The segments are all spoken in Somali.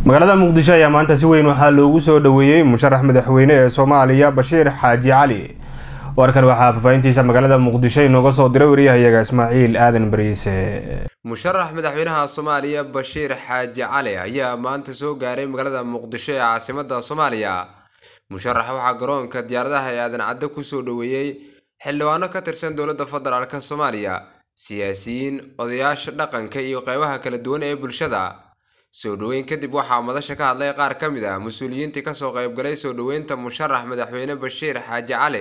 magaalada muqdisho ayaa maanta si weyn waxaa loogu soo dhaweeyey musharax madaxweyne ee soomaaliya bashiir xaaji cali warkan waxaa faafahintiisa magaalada muqdisho inooga soo diray wariyahayaga ismaaciil aadan bariise musharax madaxweynaha soomaaliya bashiir xaaji cali ayaa maanta soo gaaray magaalada muqdisho ee caasimada soomaaliya musharax waxaa garoonka diyaaradaha ee aadan caddo kusoo dhaweeyey xildhibaano ka tirsan dowladda federaalk soomaaliya siyaasiyiin odayaasha dhaqanka iyo qeybaha kala duwan ee bulshada soo dhoweyn kadib waxaa madasha ka hadlay qaar ka mid ah mas-uuliyiintii kasoo qeybgalay soo dhoweynta musharax madaxweyne bashiir xaaji cali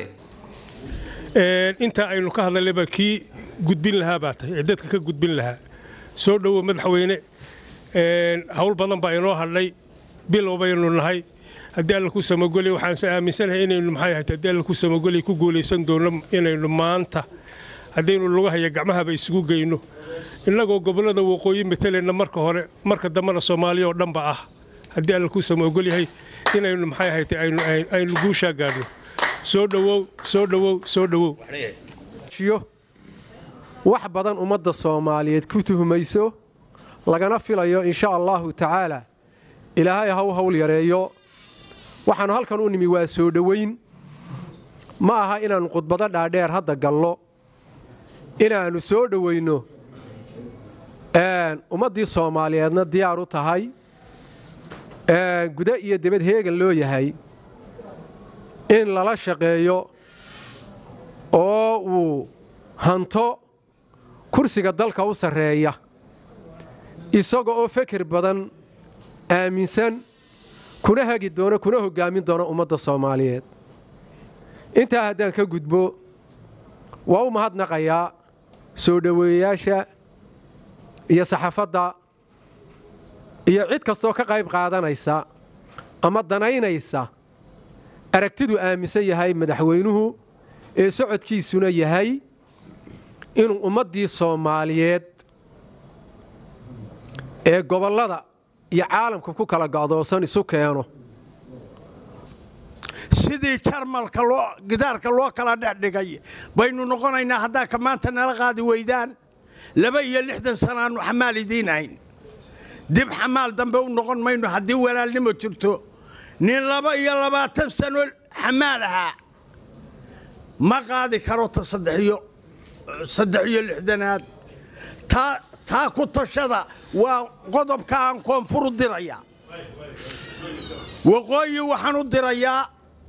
inta aynu ka hadlaynaba kii gudbin lahaa baa tahay ee dadka ka gudbin lahaa soo dhowo madaxweyne hawl badan baa inoo hadhay bilow baynu nahay haddii alla ku samagoli waxaanse aaminsanahay inaynu maxay ahayd haddii alla ku samagoli ku guulaysan doono inaynu maanta haddaynu lugahaya gacmahaba isugu geyno innagoo gobollada waqooyi matalayna marka hore marka dambena soomaaliya oo dhanba ah haddii alla ku samagol yahay inaynu maxay ahayd aynu guushaa gaadhno soo dhowow soo dhowow soo dhowow wax badan ummadda soomaaliyeed ku tuhmayso lagana filayo insha allaahu tacaala ilaahay haw hawl yareeyo waxaannu halkan u nimi waa soo dhowayn ma aha inaannu khudbado dhaadheer hadda gallo inaannu soo dhowayno ummaddii soomaaliyeedna diyaar u tahay guda iyo debad heegan loo yahay in lala shaqeeyo oo uu hanto kursiga dalka u sarreeya isaga oo feker badan aaminsan kuna hagi doono kuna hoggaamin doono ummadda soomaaliyeed intaa haddaan ka gudbo waa u mahadnaqayaa soo dhoweeyayaasha iyo saxaafadda iyo cid kastoo ka qayb qaadanaysa ama danaynaysa aragtidu aaminsan yahay madaxweynuhu ee socodkiisuna yahay inuu ummaddii soomaaliyeed ee gobollada iyo caalamka ku kala go'doosan isu keeno sidii jarmalka gidaarka loo kala dhexdhigay baynu noqonaynaa haddaa ka maanta nala qaadi weydaan laba iyo lixdan sanaannu xamaal idiin ahayn dib xamaal dambe u noqon mayno haddii walaalnimo jirto nin laba iyo labaatan sano xamaal ahaa ma qaadi karo ta saddex iyo lixdanaad taa ku tashada waa qodobka aan koonfur u dirayaa waqooyi waxaan u dirayaa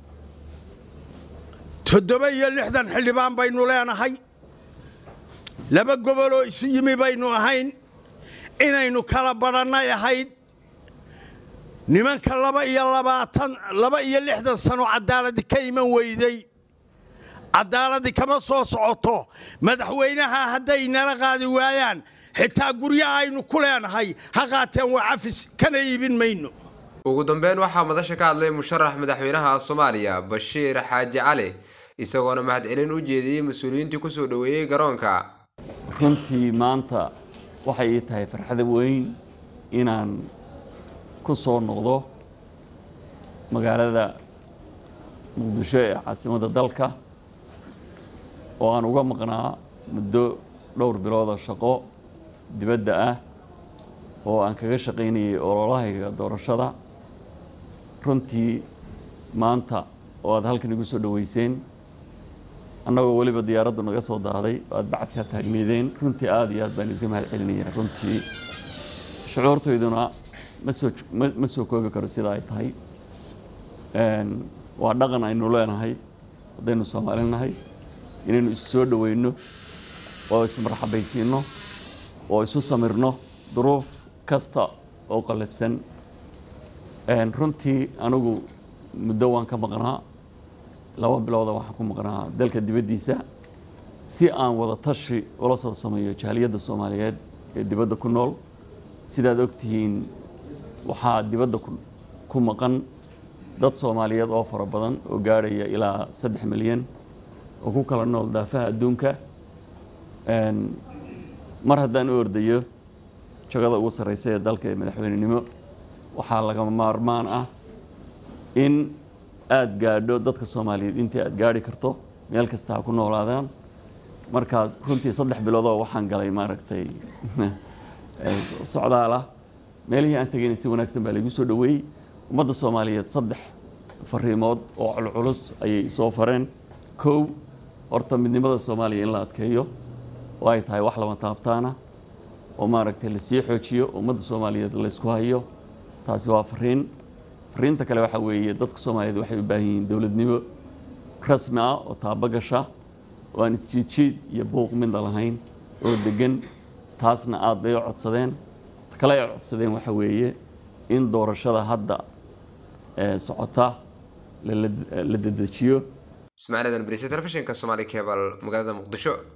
toddoba iyo lixdan xildhibaan baynu leenahay laba goboloo isu yimi baynu ahayn inaynu kala badhannay ahayd nimanka laba iyo labaatan laba iyo lixdan sano cadaaladi ka iman weyday cadaaladii kama soo socoto madaxweynaha hadday nala qaadi waayaan xitaa guryaha aynu ku leenahay ha qaateen waa cafis kana iibin mayno ugu dambeyn waxaa madasha ka hadlay musharax madaxweynaha soomaaliya bashiir xaaji cali isagoona mahadcelin u jeediyey mas-uuliyiintii kusoo dhoweeyey garoonka runtii maanta waxay ii tahay farxada weyn inaan ku soo noqdo magaalada muqdisho ee caasimadda dalka oo aan uga maqnaa muddo dhowr bilooda shaqo dibadda ah oo aan kaga shaqaynayay ololahayga doorashada runtii maanta oo aad halkan igu soo dhoweyseen annagoo weliba diyaaraddu naga soo daaday oo aad bacadkaa taagneedeen runtii aada iyo aad baan idinka mahad celinayaa runtii shucuurtayduna masoo ma soo koobi karo sida ay tahay waa dhaqan aynu leenahay haddaynu soomaali nahay inaynu isu soo dhoweyno oo ismarxabaysiinno oo isu samirno duruuf kasta oo qallafsan runtii anigu muddo waan ka maqnaa laba bilooda waxaan ku maqnaa dalka dibaddiisa si aan wada tashi ula soo sameeyo jaaliyadda soomaaliyeed ee dibadda ku nool sidaad ogtihiin waxaa dibadda ku maqan dad soomaaliyeed oo fara badan oo gaadhaya ilaa saddex milyan oo ku kala nool dhaafaha adduunka mar haddaan u ordayo jagada ugu sarreysa ee dalka ee madaxweynenimo waxaa lagama maarmaan ah in aada gaadho dadka soomaaliyeed intii aada gaadhi karto meel kasta ha ku noolaadaan markaas runtii saddex biloodoo waxaan galay maaragtay socdaal ah meelihii aan tegayna si wanaagsan baa laygu soo dhoweeyey ummadda soomaaliyeed saddex fariimood oo culculus ayay soo fareen kow horta midnimada soomaaliya in la adkeeyo oo ay tahay wax lama taabtaana oo maaragtay lasii xoojiyo ummadda soomaaliyeed laysku hayo taasi waa fariin fariinta kale waxaa weeye dadka soomaaliyeed waxay u baahan yihiin dowladnimo rasmi ah oo taabo gasha oo aan isjiidjiid iyo buuq midna lahayn oo degan taasna aad bay u codsadeen ta kale ay codsadeen waxa weeye in doorashada hadda socota la dedejiyo ismaaciil adan bariise telefishinka soomaali cebal magaalada muqdisho